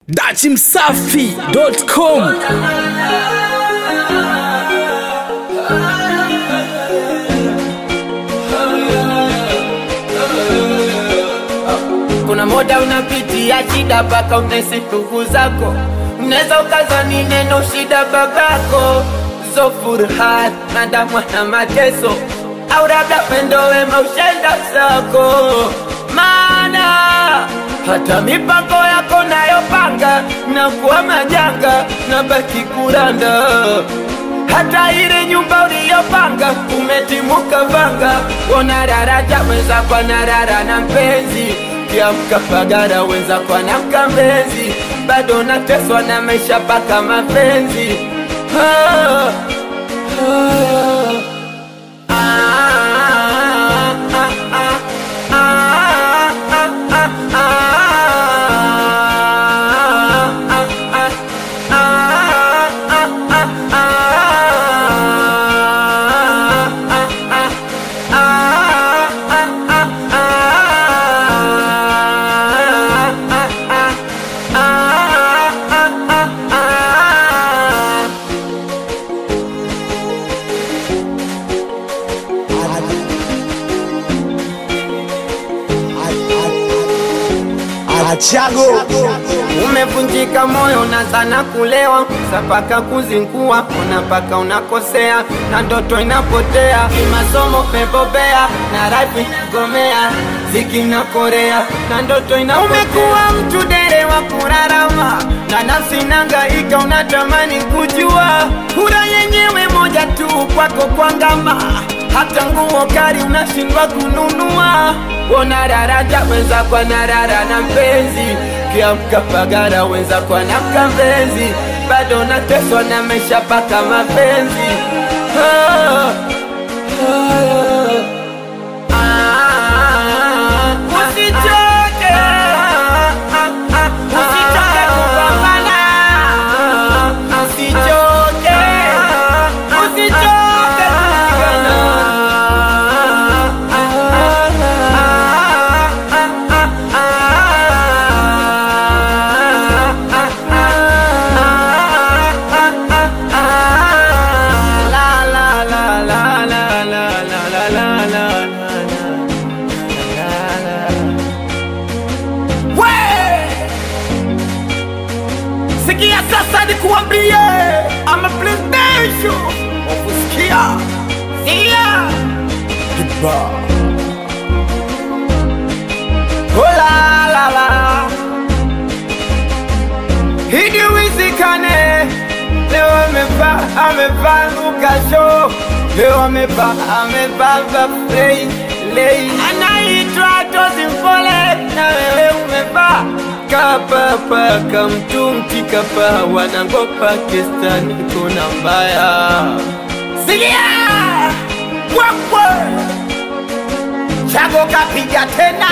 dachimsafi.com kuna moda unapitia shida mpaka unesi ndugu zako unaweza ukazani neno shida babako zo furhat na damwa na mateso au labda pendo wema ushenda zako maana hata mipango yako nayopanga na kuwa majanga na baki kuranda hata ile nyumba uliyopanga umetimuka vanga ona daraja weza kwa narara na mpenzi kiamka pagara weza kwa na mkambenzi bado nateswa na maisha paka mapenzi ah, ah, ah, ah, ah, ah, ah, ah, Achago umevunjika moyo na sana kulewa sapaka kuzingua unapaka unakosea na ndoto inapotea kimasomo pebobea na rapi gomea ziki na korea na ndoto ina umekuwa mtu dere wa kurarama na nafsi nangaika unatamani kujua kura yenyewe moja tu kwako kwangama hata nguo kari unashindwa kununua ona daraja wenza kwa narara na mpenzi kiamka pagara wenza kwa na mkambenzi bado nateswa na maisha paka mapenzi ah, ah, ah, usichoke usichoke kupambana usichoke usichoke kupigana sikia sasa nikuambie ama playstation wakusikia sikia Hola la la Hidi wizikane Leo amevaa amevaa lukasho Leo amevaa amevaa vafrei lei Anaitwa Tozi Mpole na wewe umevaa Kapapa kamtumti kapa wanango Pakistan kuna mbaya Sikia Wakwe Chago kapiga tena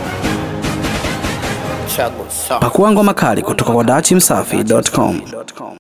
Chago sawa pakuangwa makali kutoka kwa dachimsafi.com